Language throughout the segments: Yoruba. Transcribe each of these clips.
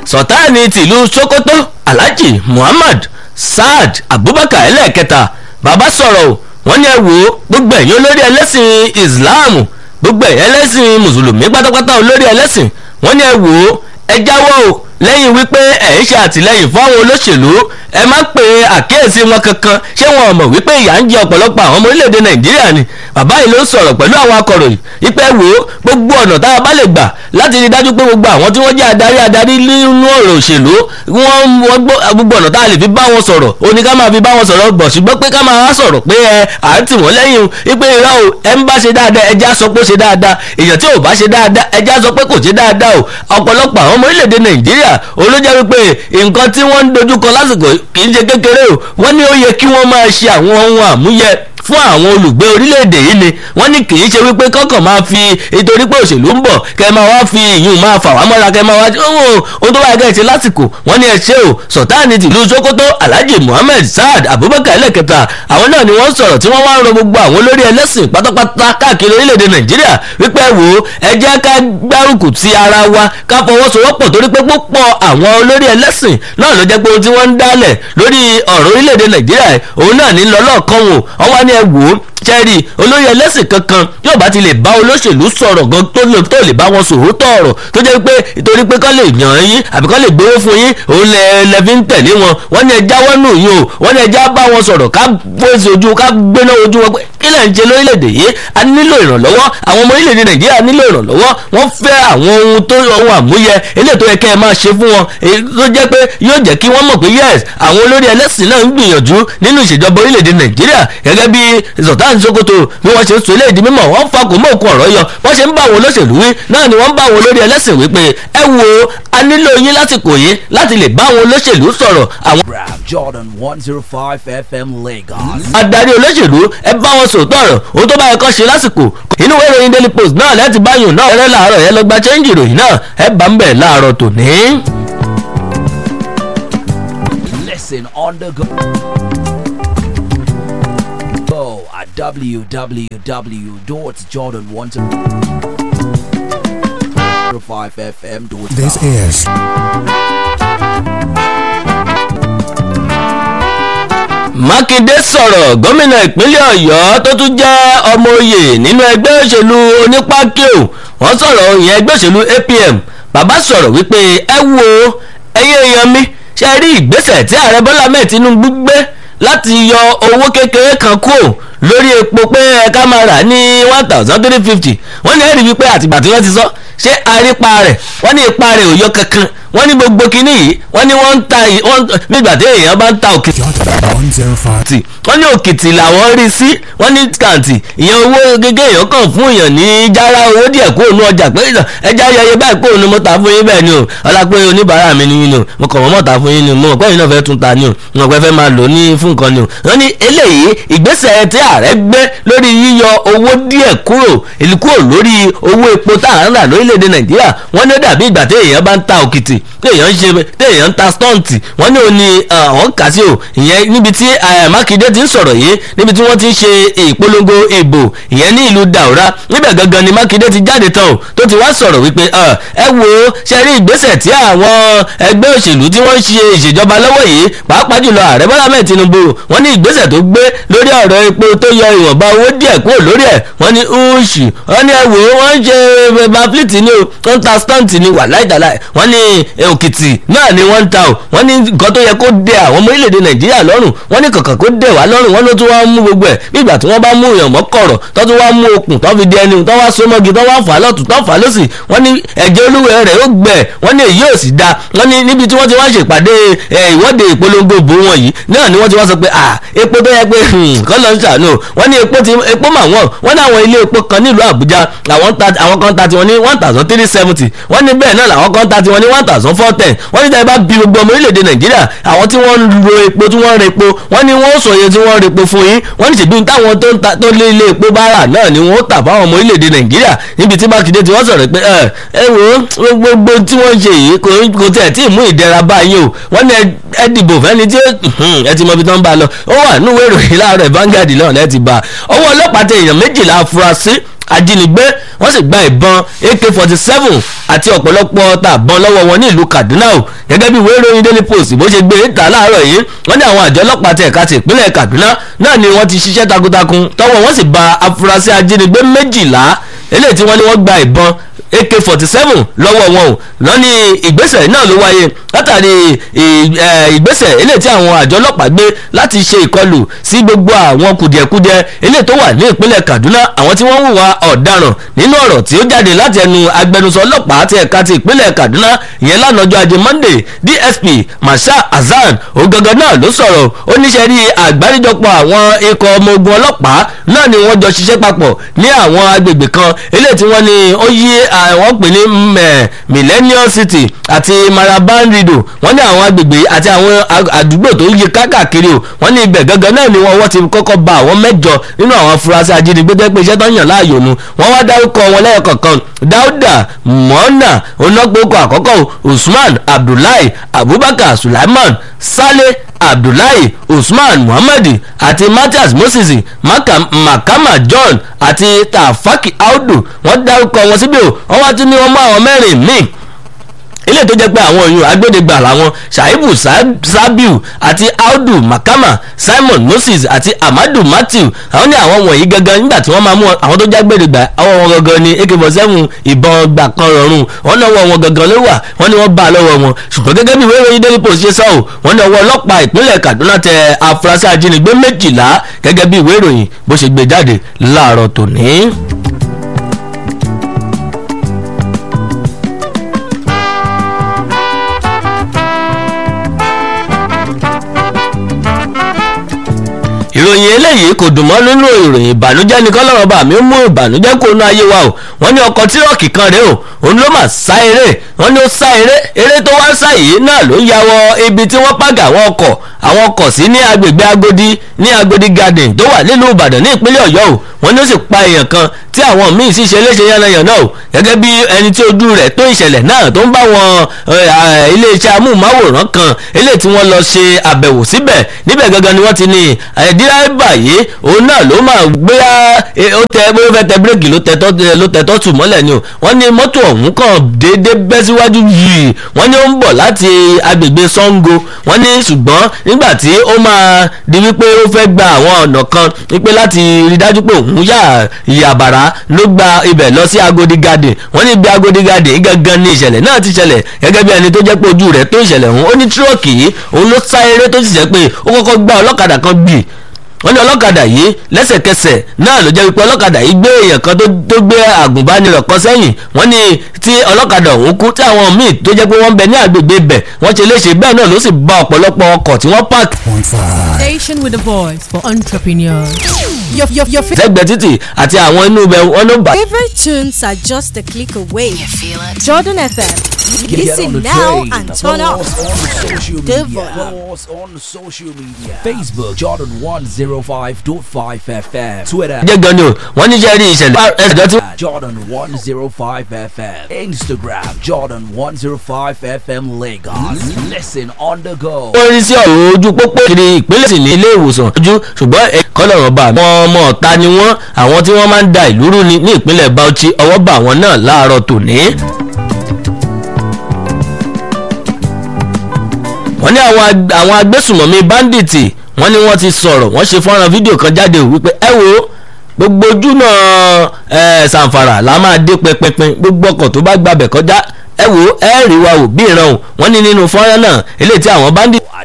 sọ̀táàní tìlú sokoto alhaji muhammad saad abubakar ẹlẹ́ẹ̀kẹta bàbá sọ̀rọ̀ o wọ́n ní ẹ wò ó gbogbo ẹ̀yin olórí ẹlẹ́sìn islam gbogbo ẹ̀yin ẹlẹ́sìn mùsùlùmí pátápátá olórí ẹlẹ́sìn wọ́n ní ẹ wò ó ẹ jáwọ́ o lẹ́yìn wípé ẹ̀ ń ṣe àtìlẹ́yìn fún àwọn olóṣèlú ẹ má pe àkíyèsí wọn kankan ṣé wọn ò mọ̀ wípé ìyà ń jẹ ọ̀pọ̀lọpọ̀ àwọn ọmọ orílẹ̀-èdè nàìjíríà ni bàbá yìí ló ń sọ̀rọ̀ pẹ̀lú àwọn akọ̀ròyìn wípé wò ó gbogbo ọ̀nà tá a bá lè gbà láti rí dájú pé gbogbo àwọn tí wọ́n jẹ́ adarí adarí nínú ọ̀rọ̀ òṣèlú wọ́n gbogbo ọ̀nà tá a lè fi bá wọn sọ̀rọ̀ ó ní ká máa fi bá wọn sọ̀rọ̀ bọ̀ ṣùgbọ́n pé ká máa sọ̀rọ̀ pé ẹ à ń tì wọ́n lẹ́yìn wípé irọ́ o ẹ ń bá ṣe dáadáa ẹ já sọ pé ó ṣe dáadáa èèyàn tí ò bá ṣe dáadáa ẹ já sọ pé kò ṣe dáadáa o ọ̀pọ̀lọpọ̀ àwọn ọmọ orílẹ̀-èdè nàìjíríà olójẹ́ wípé nǹkan tí wọ́n ń dojúkọ lásìkò kì í ṣe kékeré o wọ́n ní ó yẹ kí wọ́n máa ṣe àwọn ohun àmúyẹ fún àwọn olùgbé orílẹ̀-èdè yìí ni wọ́n ní kì í ṣe wípé kọ́kàn máa fi nítorí pé òṣèlú ń bọ̀ kẹ́ máa wá fi ìyún máa fà wá mọ́ra kẹ́ máa wá ohun tó bá yẹ ṣe lásìkò wọ́n ní ẹ ṣe o sọ̀táàní tìlú sokoto alhaji muhammed saad abubakar ẹlẹ́kẹta àwọn náà ni wọ́n sọ̀rọ̀ tí wọ́n wá ń rọ gbogbo àwọn olórí ẹlẹ́sìn pátápátá káàkiri orílẹ̀-èdè nàìjíríà wípé wò ó ẹ jẹ́ ká gbárùkù ti ara wa ká fọwọ́sowọ́pọ̀ torí pé púpọ̀ àwọn olórí ẹlẹ́sìn náà ló jẹ́ pé ohun tí wọ́n ń dálẹ̀ lórí ọ̀rọ̀ orílẹ̀-èdè nàìjíríà òun náà ní lọ́lọ́ọ̀kan wò wọ́n wá ní ẹ wò ó ṣẹ́ẹ̀rì olórí ẹlẹ́sìn kankan yóò bá ti lè bá olóṣèlú sọ̀rọ̀ gan tó lè tó lè bá wọn sòrò tọ̀rọ̀ tó jẹ́ pé ìtorí pé kọ́ lè yàn yín àbí kọ́ lè gbowó fún yín òun lẹ lẹ́fi ń tẹ̀lé wọn wọ́n ní ẹja wọ́n nù yín o wọ́n ní ẹja bá wọn sọ̀rọ̀ ká fèsì ojú ká gbéná ojú wọn pé kí lẹ̀ ń ṣe lórílẹ̀‐èdè yìí a nílò ìrànlọ́wọ́ àwọn ọmọ orílẹ̀‐èdè nàìjíríà nílò ìrànlọ́wọ́ wọ́n fẹ́ àwọn ohun tó ohun àmúyẹ eléyìí tó yẹ kẹ́ ẹ máa ṣe fún wọn tó jẹ́ pé yóò jẹ́ kí wọ́n mọ̀ pé yes àwọn olórí ẹlẹ́sìn náà ń gbìyànjú nínú ìṣèjọba orílẹ̀‐èdè nàìjíríà gẹ́gẹ́ bí sultan sokoto bí wọ́n ṣe ń sọ eléyìí di mímọ̀ wọ́n fa kò mọ́ òkun ọ̀rọ̀ yọ wọ́n ṣe ń bá àwọn olóṣèlú wí náà ni wọ́n ń bá àwọn olórí ẹlẹ́sìn wí pé ẹ wo a nílò yín lásìkò yìí láti lè bá àwọn olóṣèlú sọ̀rọ̀ àwọn. Jordan one zero five FM Lagos. adarí olóṣèlú ẹ bá wọn sòótọ́ ọ̀rọ̀ ohun tó bá yẹ kọ́ ṣe lásìkò inú ìwé ìròyìn daily post náà láti báyìí náà rẹ láàárọ̀ yẹn lọ gba chẹ́ńjì ìròyìn náà ẹ bá ń bẹ̀ láàárọ̀ tòní. Listen on the go. Go at www.jordan105fm.com. This is mákindé sọ̀rọ̀ gómìnà ìpínlẹ̀ ọ̀yọ́ tó tún jẹ́ ọmọ oyè nínú ẹgbẹ́ òṣèlú onípákíò wọ́n sọ̀rọ̀ ìyẹn ẹgbẹ́ òṣèlú apm bàbá sọ̀rọ̀ wípé ẹ wo ẹyẹ èèyàn mi ṣe rí ìgbésẹ̀ tí ààrẹ bọ́lá mẹ́ẹ̀ tinubu gbé láti yọ owó kékeré kan kúrò lórí epo pé ẹ̀ka máa rà ní one thousand three fifty wọ́n ní ẹ̀rí wípé àtìgbà tí wọ́n ti sọ ṣé arípa rẹ̀ wọ́n ní ipa rẹ̀ ò yọ kankan wọ́n ní gbogbo kinní yìí wọ́n ní wọ́n ń ta wọ́n nígbà tí èèyàn bá ń ta òkìtì Jordan one zero five. wọ́n ní òkìtì làwọn rí sí wọ́n ní kàǹtì ìyẹn owó gẹ́gẹ́ èèyàn kàn fún èèyàn ní jára owó díẹ̀ kó òun ọjà pé ẹja ayẹyẹ báyìí kó òun mo ta fún yín bẹ́ẹ̀ ni o ọlá pé oníbàárà mi ni yín ni o mo kàn wọ́n mọ̀ ta fún yín ni o mo mọ̀ pé ẹ̀yin náà fẹ́ tún ta ni o mo mọ̀ pé fẹ́ máa lò ní fún nǹkan ni o wọ́n ní eléyìí ìgbésẹ̀ tí ààrẹ gbé lórí yíyọ owó díẹ̀ kúrò èlì kúrò lórí owó epo tá à ń rà lórílẹ̀‐èdè nàìjíríà wọ́n ní ó dàbí ìgbà tí èèyàn bá ń ta òkìtì tí èèyàn ń ṣe tí èèyàn ń ta stọ́ǹtì wọ́n ní òní àwọn kà sí o ìyẹn níbi tí mákindé ti ń sọ̀rọ̀ yìí níbi tí wọ́n ti ń ṣe ìpolongo ìbò ìyẹn ní ìlú daura níbẹ̀ gangan ni mákindé ti jáde tán o tó ti wá sọ̀rọ̀ wípé ẹ wo ṣe rí ìgbésẹ̀ tí àwọn ẹgbẹ́ òṣèlú tí wọ́n ń ṣe ìṣèjọba lọ́wọ́ yìí pàápàá jùlọ ààrẹ bọ́lá mẹ́ẹ̀ tinubu wọ́n ní ìgbésẹ̀ tó gbé lórí ọ̀rọ̀ epo tó yọ ìwọ̀nba owó díẹ̀ kúrò lórí ẹ̀ wọ́n ní uṣù wọ́n ní ẹ wò ó wọ́n ń ṣe baflit ni o wọ́n ń ta stunt ni wà láìdàláì wọ́n ní òkìtì náà ni wọ́n ń ta o wọ́n ní nǹkan tó yẹ kó dẹ àwọn ọmọ orílẹ̀-èdè nàìjíríà lọ́rùn wọ́n ní kàkà kó dẹ̀ wá lọ́rùn wọ́n ló tún wá mú gbogbo ẹ̀ bí ìgbà tí wọ́n bá mú èèyàn mọ́ kọ̀rọ̀ tó tún wá mú okùn tó fi di ẹni tó wá so mọ́gi tó wá fà á lọ́tún tó fà á lọ́sì wọ́n ní ẹ̀jẹ̀ olúwẹ̀ rẹ̀ ó gbẹ wọ́n ní èyí ò sì da wọ́n ní níbi tí wọ́n ti wá ṣèpàdé ìwọ́de ìpolongo ìbò wọn yìí náà ni wọ́n ti wá sọ pé à epo tó yẹ pé kọ́ ló ń ṣàánú wọ́n ní epo ti epo mà wọ́n wọ́n ní àwọn ilé epo kan nílùú àbújá àwọn kan ta tiwọn ní one thousand three seventy wọ́n ní bẹ́ẹ̀ náà làwọn kan ta tiwọn ní one thousand four ten wọ́n ní tẹ́lẹ̀ bá bí gbogbo ọmọ orílẹ̀-èdè nàìjíríà àwọn tí wọ́n ń ro epo tí wọ́n ń repo wọ́n ní wọ́n sọ iye tí wọ́n ń repo fún yín wọ́n ní ṣèbí táwọn tó ń ta tó lé ilé epo bá rà náà ni wọ́n tà fáwọn ọmọ orílẹ̀-èdè nàìjíríà níbi tí mákindé ti wọ́n sọ̀rọ̀ pé ẹ ẹ wo gbogbo tí wọ́n ń ṣe yìí kò tẹ̀ tí ì mú ìdẹ̀ra bá yín o wọ́n ní ẹ dìbò fẹ́ni tí ẹ ti mọ ibi tó ń bá lọ ó wà nínú ìwé ìròyìn láàárọ̀ Vanguard náà lẹ́ẹ̀ ti bá ọwọ́ ọlọ́pàá tẹ èèyàn méjìlá afurasí ajínigbé wọ́n sì gba ìbọn ak forty seven àti ọ̀pọ̀lọpọ̀ tàbọn lọ́wọ́ wọn ní ìlú kaduna o gẹ́gẹ́ bí ìwé ìròyìn daily post bó ṣe gbé ìta láàárọ̀ yìí wọ́n ní àwọn àjọ ọlọ́pàá ti ẹ̀ka ti ìpínlẹ̀ kaduna náà ni wọ́n ti ṣiṣẹ́ takuntakun tọ́wọ́ wọ́n sì ba afurasí ajínigbé méjìlá eléyìí tí wọ́n ní wọ́n gba ìbọn ak forty seven lọ́wọ́ wọn o lọ́ ní ìgbésẹ̀ náà ló wáyé látàrí ìgbésẹ̀ eléyìí tí àwọn àjọ ọlọ́pàá gbé láti ṣe ìkọlù sí gbogbo àwọn kùdìẹ̀kudiẹ eléyìí tó wà ní ìpínlẹ̀ kaduna àwọn tí wọ́n hùwà ọ̀daràn nínú ọ̀rọ̀ tí ó jáde láti ẹnu agbẹnusọ ọlọ́pàá ti ẹ̀ka ti ìpínlẹ̀ kaduna ìyẹn lánàá ọjọ́ ajé monday dsp masha hasan ogangan náà ló sọ̀rọ̀ ó níṣẹ́ rí àgbáríjọpọ̀ àwọn ikọ̀ ọmọ ogun ọlọ́pàá náà ni wọ́n jọ ṣiṣẹ́ papọ̀ ní àwọn agbègbè kan eléyìí tí wọ́n ní ó yí àwọn pè ní millennium city àti maraban rido wọ́n ní àwọn agbègbè àti àwọn àdúgbò tó yí kákàkiri o wọ́n ní ibẹ̀ gangan náà ni wọ́n wọ́n ti kọ́kọ́ ba àwọn mẹ́jọ nínú àwọn afurasí ajínigbé jẹ́ pé iṣẹ́ tó ń yàn láàyò nu wọ́n wá dárúkọ wọn lẹ́yìn kọ̀ọ̀kan dáúdà mọ́nà onágbókò àkọ́kọ́ usman abdullahi abubakar sulaiman saleh abdullahi usman muhammad àti matthias moses makama john àti tafaki audu wọ́n dárúkọ wọn síbí o wọ́n wá tún ní wọ́n mú àwọn mẹ́rin míì ilé tó jẹ́ pé àwọn èèyàn agbẹ́dẹ́gbà làwọn shaibu sabiu àti audu makama simon moses àti amadu matthew àwọn ní àwọn wọ̀nyí gangan nígbà tí wọ́n máa mú àwọn tó jẹ́ agbẹ́dẹ́gbà àwọn wọn gangan ní ak forty seven ìbọn gbà kan rọrùn wọ́n ní ọwọ́ wọn gangan ló wà wọ́n ní wọ́n bá a lọ́wọ́ wọn ṣùgbọ́n gẹ́gẹ́ bí ìwé ìròyìn daily post ṣe sọ ọ́ wọ́n ní ọwọ́ ọlọ́pàá ìpínlẹ̀ kaduna tẹ afurasí ajínigbé méjìlá gẹ́gẹ́ bí ìwé ìròyìn bó ṣe gbé jáde láàárọ̀ tòní. ìròyìn eléyìí kò dùn mọ́ nínú ìròyìn ìbànújẹ́ ní kọ́lọ́rọ̀ bá mi mú ìbànújẹ́ kó nu ayé wa o wọ́n ní ọkọ̀ tírọ̀kì kan rèé o òun ló mà sá eré wọ́n ní ó sá eré eré tó wá sá yìí náà ló ya wọ ibi tí wọ́n pàgà àwọn ọkọ̀ àwọn ọkọ̀ sí ní agbègbè agodi ní agodi garden tó wà nílùú ìbàdàn ní ìpínlẹ̀ ọ̀yọ́ o wọ́n ní ó sì pa èèyàn kan tí àwọn míì sì ṣe léṣe yánnayànna o gẹ́gẹ́ bí ẹni tí ojú rẹ̀ tó ìṣẹ̀lẹ̀ náà tó ń bá wọn iléeṣẹ́ amóhùnmáwòrán kan eléyìí tí wọ́n lọ ṣe àbẹ̀wò síbẹ̀ níbẹ̀ gangan ni wọ́n ti ní dírábà yìí òun náà ló máa gbé ó tẹ bóyá fẹ́ tẹ bírèkì ló tẹ tọ́tù mọ́lẹ̀ ni o wọ́n ní mọ́tò ọ̀hún kàn déédéé bẹ́ síwájú yìí wọ́n ní ó ń bọ̀ láti agbègbè sango wọ́n ní ṣùgbọ́n nígbà tí ó máa di wípé ó fẹ́ gba àwọn ọ̀nà kan wípé láti rí dájú pé òun yà ìyàbàrá ló gba ibẹ̀ lọ sí agodi garden wọ́n ní ibi agodi garden gangan ní ìṣẹ̀lẹ̀ náà ti ṣẹlẹ̀ gẹ́gẹ́ bí ẹni tó jẹ́ pé ojú rẹ̀ tó ìṣẹ̀lẹ̀ ọ̀hún ó ní tírọ̀kì yìí òun ló sá eré tó sì jẹ́ pé ó kọ́kọ́ gbá ọlọ́kadà kan gbì wọ́n ní ọlọ́kadà yìí lẹ́sẹ̀kẹsẹ̀ náà ló jẹ́ wípé ọlọ́kadà yìí gbé èèyàn kan tó gbé àgùnbánirọ̀ kan sẹ́yìn wọ́n ní tí ọlọ́kadà ọ̀hún kú tí àwọn míì tó jẹ́ pé wọ́n ń bẹ ní àgbègbè ibẹ̀ wọ́n ṣe léṣe bẹ́ẹ̀ náà ló sì ba ọ̀pọ̀lọpọ̀ ọkọ̀ tí wọ́n pààkì. Point five. Station with a voice for entrepreneurs. Your, your, your fa- sẹ́gbẹ̀ẹ́ títì àti àwọn inú ibẹ̀ wọn ló bà. favorite tunes are just a click away. You feel it? Jordan FM. Get on Listen the now train. and turn Follow up. us on social The media. volume. Follow us on social media. Facebook Jordan 105.5 FM. Twitter jẹ́ gan ni o wọ́n ní jẹ́ rí ìṣẹ̀lẹ̀ ẹ̀dọ́ tí at Jordan 105 FM. Instagram Jordan 105 FM Lagos. Listen on the go. wọ́n rí sí ọ̀rọ̀ ojú pópó kiri ìpínlẹ̀ sì ní ilé ìwòsàn ojú ṣùgbọ́n kọ́lọ̀rọ̀ bá wọn ọmọ ọ̀ta ni wọ́n àwọn tí wọ́n máa ń da ìlú rú ni ní ìpínlẹ̀ Bauchi ọwọ́ bá wọn náà láàárọ̀ tòní. wọ́n ní àwọn ag- àwọn agbésùmọ̀mí báńdíìtì wọ́n ní wọ́n ti sọ̀rọ̀ wọ́n ṣe fọ́nrán fídíò kan jáde wípé ẹ wo gbogbo ojú náà ẹ sàǹfàrà la máa dé pẹpẹpẹ gbogbo ọkọ̀ tó bá gbàbẹ̀ kọjá ẹ wo ẹ rí wa wò bí ìran o wọ́n ní nínú fọ́nrán náà eléyìí tí àwọn báńdíìtì At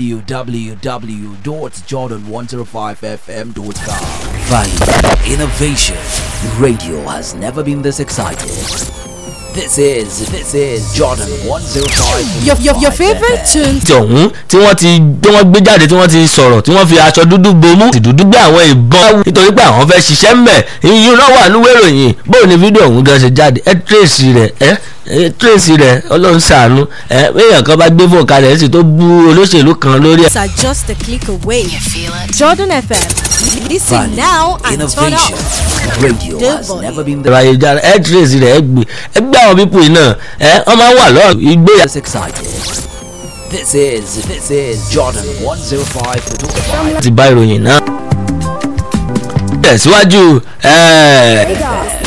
www.jordan105fm.com. Value, innovation. Radio has never been this excited. This is, this is Jordan 105. Your, your, your favorite tunes ti ọ̀hún tí wọ́n ti tí wọ́n gbé jáde tí wọ́n ti sọ̀rọ̀ tí wọ́n fi aṣọ dúdú bomú ti dúdú gbé àwọn ìbọn nítorí pé àwọn fẹ́ ṣiṣẹ́ ń bẹ̀ iyún náà wà níwèé ìròyìn bóun ni fídíò ọ̀hún gan ṣe jáde ẹ tírèsì rẹ̀ ẹ ẹ tírèsì rẹ̀ ọlọ́run ṣàánú ẹ èèyàn kan bá gbé fóònù kalẹ̀ ẹ sì tó bú olóṣèlú kan lórí ẹ̀. are just a click away. You feel it? Jordan FM. Listen Value, now and turn innovation. up. Radio The has volume. never been ẹ̀rọ ayélujára ẹ tírèsì rẹ̀ ẹ gbé ẹ gbé àwọn pípò yìí náà ẹ wọ́n máa ń wà lọ́rùn ìgbéyà this excited. This is, this is Jordan 105. ti bá ìròyìn náà. tẹ̀síwájú ẹ̀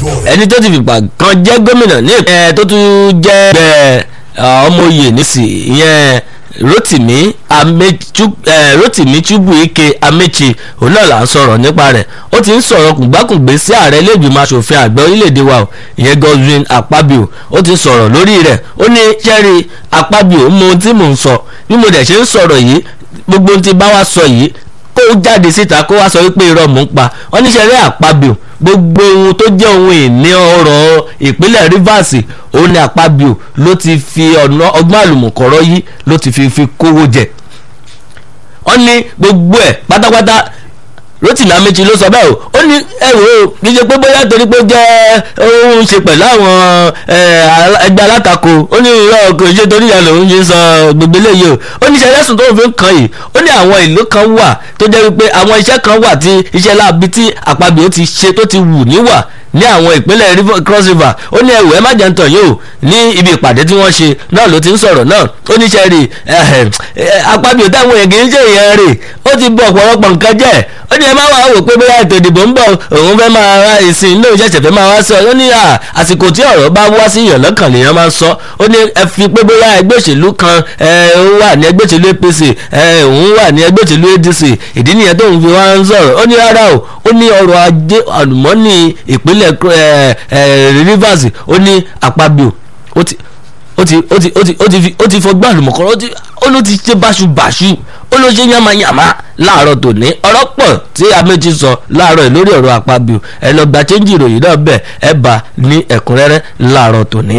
ẹni tó ti fìgbà kan jẹ́ gómìnà ní ìpínlẹ̀ tó tún jẹ́ ẹgbẹ́ ọmọ oyè nísì ìyẹn rotimi amechu eh, rotimi chubuike amechi òun náà là ń sọ̀rọ̀ nípa rẹ̀ ó ti ń sọ̀rọ̀ kùgbákùngbé sí ààrẹ ilé-ìgbìmọ̀ asòfin àgbà orílẹ̀-èdè wa o ìyẹn godwin akpabio ó ti sọ̀rọ̀ lórí rẹ̀ ó ní sẹ́rí akpabio mọ ohun tí mò ń sọ bí mo dẹ̀ ṣe ń sọ̀rọ̀ yìí gbogbo ohun tí bá wá sọ yìí kó jáde síta kó wá sọ wípé irọ́ mò ń pa wọ́n ní sẹ́rí akpabio gbogbo ohun tó jẹ́ ohun ìní ọrọ̀ ìpínlẹ̀ rivers òun ni àpábíò ló ti fi ọ̀nà ọgbọ́n àlùmọ̀kọ́rọ́ yìí ló ti fi fi kówó jẹ wọ́n ní gbogbo ẹ̀ pátápátá rotimi amechi ló sọ bẹ́ẹ̀ o ó ní ẹ̀rọ kì í ṣe pé bóyá torí pé ó jẹ́ òun ṣe pẹ̀lú àwọn ẹgbẹ́ alátakò ó ní irọ́ kò ṣe torí ìyá lòun ṣe sọ gbogbo eléyìí o ó ní iṣẹ́ lẹ́sùn tó ń fi kàn yìí ó ní àwọn ìlú kan wà tó jẹ́ wípé àwọn iṣẹ́ kan wà tí iṣẹ́ láabi tí àpabio ti ṣe tó ti wù níwà ní àwọn ìpínlẹ̀ cross river ó ní ẹrù ẹ má jẹ́ ń tàn yóò ní ibi ìpàdé tí wọ́n ṣe náà ló ti ń sọ̀rọ̀ náà ó ní sẹ́ẹ̀rì apábíò táwọn èèyàn kì í ṣe èèyàn rè ó ti bọ̀ ọ̀pọ̀lọpọ̀ nǹkan jẹ́ ó ní ẹ má wàá wò pé bóyá ètò ìdìbò ń bọ̀ òun fẹ́ máa ra ìsìn lóun ṣẹ̀ṣẹ̀ fẹ́ máa wá sọ ó ní àsìkò tí ọ̀rọ̀ bá wá sí yàn lọ́kàn lèèyàn máa ń sọ ó ní ẹ fi pé bóyá ẹgbẹ́ òṣèlú kan òun wà ní ẹgbẹ́ òṣèlú apc òun wà ní ẹgbẹ́ òṣèlú adc ìdí nìyẹn tóun fi wá ń sọ̀rọ̀ ó ní rárá o ó ní ọrọ̀ ajé àlùmọ́ọ́nì ìpínlẹ̀ rivers ó ní àpábíò ó ti ó ti ó ti ó ti ó ti fi ó ti fọgbọ́n àlùmọ̀kọ́rọ́ ó ti ó ló ti ṣe báṣubàṣu ó ló ṣe yánmayàmá láàárọ̀ tòní ọ̀rọ̀ pọ̀ tí améjì sọ láàárọ̀ lórí ọ̀rọ̀ àpábíò ẹ lọ gba chẹ́ńjì ìròyìn náà bẹ́ẹ̀ ẹ bá ní ẹ̀kúnrẹ́rẹ́ láàárọ̀ tòní.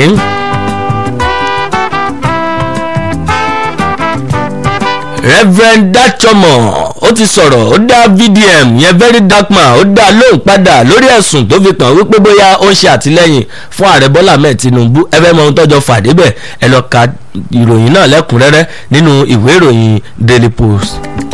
reverend dachomo ó ti sọ̀rọ̀ ó dá vdm yẹn very dark man ó dá lóhùn padà lórí ẹ̀sùn tó fi kàn wípé bóyá ó ń ṣe àtìlẹ́yìn fún ààrẹ bọ́lá ahmed tinubu ẹ fẹ́ mọ ohun tọ́jọ́ fàdé bẹ̀ ẹ lọ ka ìròyìn náà lẹ́kùnrẹ́rẹ́ nínú ìwé ìròyìn daily post.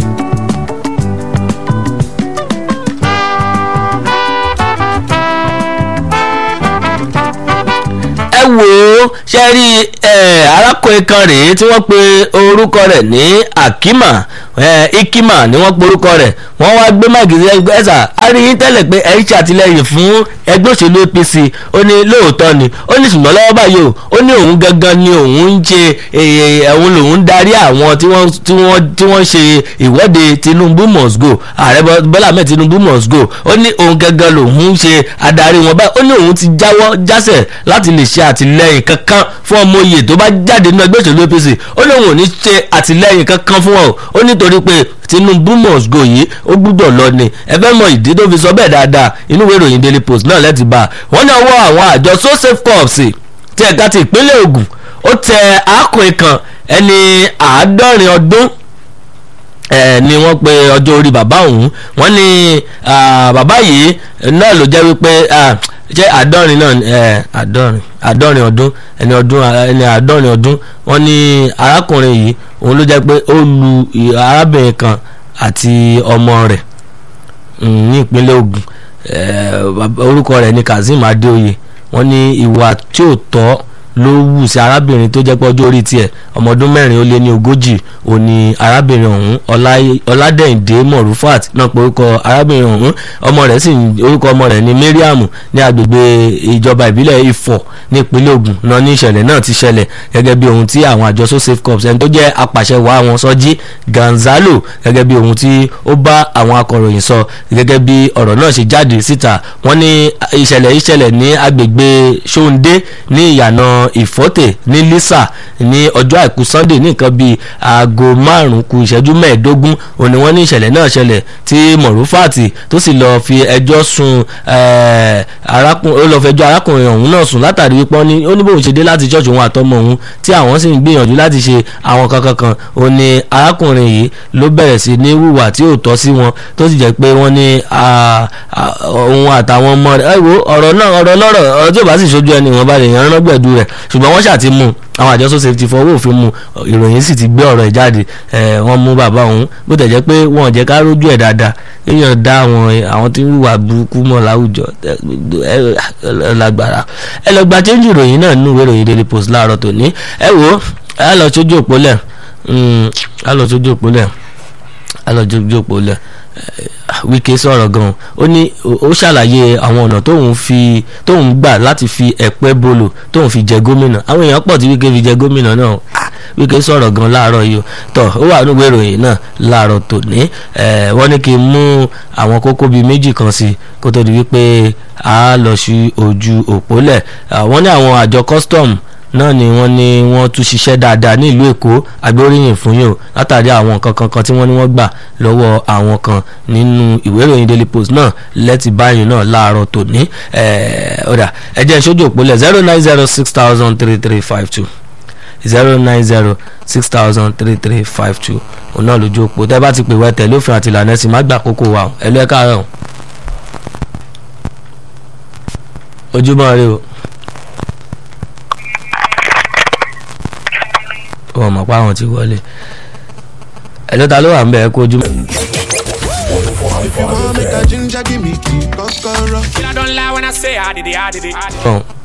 ẹ wò ó ṣe rí arákùnrin kan rèé tí wọ́n pe orúkọ rẹ̀ ní akima ikima ni wọ́n pe orúkọ rẹ̀ wọ́n wá gbé mágìsì ẹgbẹ́ ẹ̀sà aríyín tẹ́lẹ̀ pé ẹ̀ ń ṣàtìlẹ́yìn fún ẹgbẹ́ òṣèlú apc ó ní lóòótọ́ ni ó ní ṣùgbọ́n lọ́wọ́ báyìí o ó ní òun gangan ni òun ń ṣe òun lòun ń darí àwọn tí wọ́n ṣe ìwọ́de tinubu must go ààrẹ bọ́lá ahmed tinubu must go ó ní òun gangan lòun ń ṣe adarí wọn báyìí ó ní òun ti jáwọ́ jásẹ̀ láti lè ṣe àtìlẹ́yìn kankan fún ọmọ oyè tó bá jáde nínú ẹgbẹ́ òṣèlú apc ó ní òun ò ní ṣe àtìlẹ́yìn kankan fún wọn ó nítorí pé tinubu must go yìí ó gbúdọ̀ lọ ni ẹ fẹ́ mọ ìdí tó fi sọ bẹ́ẹ̀ dáadáa inú ìwé ìròyìn daily post náà lẹ́tì bá wọ́n ní ọwọ́ àwọn àjọ so safe corps tí ẹ̀ka ti ìpínlẹ̀ ogun ó tẹ arákùnrin kan ẹni àádọ́rin ọdún ẹ ni wọ́n pe ọjọ́ orí bàbá òun wọ́n ní bàbá yìí náà ló jẹ́ wípé jẹ́ àádọ́rin náà ẹ àádọ́rin àádọ́rin ọdún ẹni ọdún ẹni àádọ́rin ọdún wọ́n ní arákùnrin yìí òun ló jẹ́ pé ó lu arábìnrin kan àti ọmọ rẹ̀ ní ìpínlẹ̀ Ògùn orúkọ rẹ̀ ní Kazeem Adéoyè wọ́n ní ìwà tí ò tọ́ ló wù sí arábìnrin tó jẹ́ pé ọjọ́ orí tiẹ̀ ọmọ ọdún mẹ́rin ó lé ní ogójì òní arábìnrin ọ̀hún ọládẹ́yìndé mọ̀rúfàt náà pé orúkọ arábìnrin ọ̀hún ọmọ rẹ̀ sì orúkọ ọmọ rẹ̀ ní mariam ní agbègbè ìjọba ìbílẹ̀ ifọ̀ ní ìpínlẹ̀ Ògùn náà ní ìṣẹ̀lẹ̀ náà ti ṣẹlẹ̀ gẹ́gẹ́ bí ohun tí àwọn àjọ so safe corps ẹni tó jẹ́ apàṣẹwàá wọn Sọjí Gonzalo gẹ́gẹ́ bí ohun tí ó bá àwọn akọ̀ròyìn sọ gẹ́gẹ́ bí ọ̀rọ̀ náà ṣe jáde síta wọ́n ní ìṣẹ̀lẹ̀ ìṣẹ̀lẹ̀ ní agbègbè Ṣóńdé ní ìyànà ìfọ́tẹ̀ ní lisa ní ọjọ́ àìkú sunday ní nǹkan bíi aago márùn-ún ku ìṣẹ́jú mẹ́ẹ̀ẹ́dógún òní wọ́n ní ìṣẹ̀lẹ̀ náà ṣẹlẹ̀ tí mọ̀rúfàtì tó sì lọ́ọ́ fi ẹjọ́ sun arákùnrin ó lọ́ọ́ fẹjọ́ arákùnrin ọ̀hún náà sùn látàrí wípé ó ní bóun ṣe dé láti ṣọ́ọ̀ṣì òun àtọmọ òun tí àwọn sì ń gbìyànjú láti ṣe àwọn kankan kan ó ní arákùnrin yìí ló bẹ̀rẹ̀ sí ní wùwà tí ò tọ́ sí wọn tó sì jẹ́ pé wọ́n ní òun àtàwọn ọmọ rẹ̀ ẹ wo ọ̀rọ̀ náà ọ̀rọ̀ lọ́rọ̀ ọ̀rọ̀ tí ò bá sì ṣojú ẹni wọn bá lè yan rángbẹ̀dù rẹ̀ ṣùgbọ́n wọ́n ṣàti mú àwọn àjọ social safety fọwọ́ òfin mu ìròyìn sì ti gbé ọ̀rọ̀ ẹ̀ jáde wọ́n mú bàbá òun bó tẹ̀ jẹ́ pé wọ́n ò jẹ́ ká rójú ẹ̀ dáadáa èèyàn dá àwọn àwọn tí ń wà burúkú mọ́ láwùjọ lágbára ẹ lọ gba change ìròyìn náà nínú ìwé ìròyìn daily post láàárọ̀ tòní ẹ wò ó ẹ lọ sójú òpó lẹ̀ ẹ lọ sójú òpó lẹ̀ ẹ lọ sójú òpó lẹ̀ Wike sọ̀rọ̀ gan ó ní ó ṣàlàyé àwọn ọ̀nà tóun fi tóun gbà láti fi ẹ̀pẹ́ bolo tóun fi jẹ gómìnà àwọn èèyàn pọ̀ tí Wike fi jẹ gómìnà náà Ah, Wike sọ̀rọ̀ gan láàárọ̀ yìí o tọ̀ ó wà nínú ìròyìn náà láàárọ̀ tòní ẹ̀ wọ́n ní kí n mú àwọn kókó bíi méjì kan sí kó tó di wípé a lọ sí ojú òpó lẹ̀ wọ́n ní àwọn àjọ custom náà ni wọ́n ní wọ́n tún ṣiṣẹ́ dáadáa ní ìlú èkó agbóríyìn fún yìí o látàrí àwọn nǹkan kankan tí wọ́n ní wọ́n gbà lọ́wọ́ àwọn kan nínú ìwé ìròyìn daily post náà lẹ́tì báyìí náà láàárọ̀ tòní ọ̀dà ẹ̀jẹ̀ ìṣojú òpólẹ̀ zero nine zero six thousand three three five two zero nine zero six thousand three three five two òun náà lójú òpó tẹ́ bá ti pè wẹ́ tẹ̀lé òfin àti ìlànà ẹ̀sìn má gbà kókó wa o ẹ lọ́ ẹ káàárọ̀ o. ojúmọ́ rẹ o. wọn mọ̀ pé àwọn ti wọlé ẹ ló ta ló wà ń bẹ̀ ẹ́ kó ojúmọ́. If you want make a ginger, give me key, kokoro. I don't lie when I say I did it, I did it. I did it. Bọ́n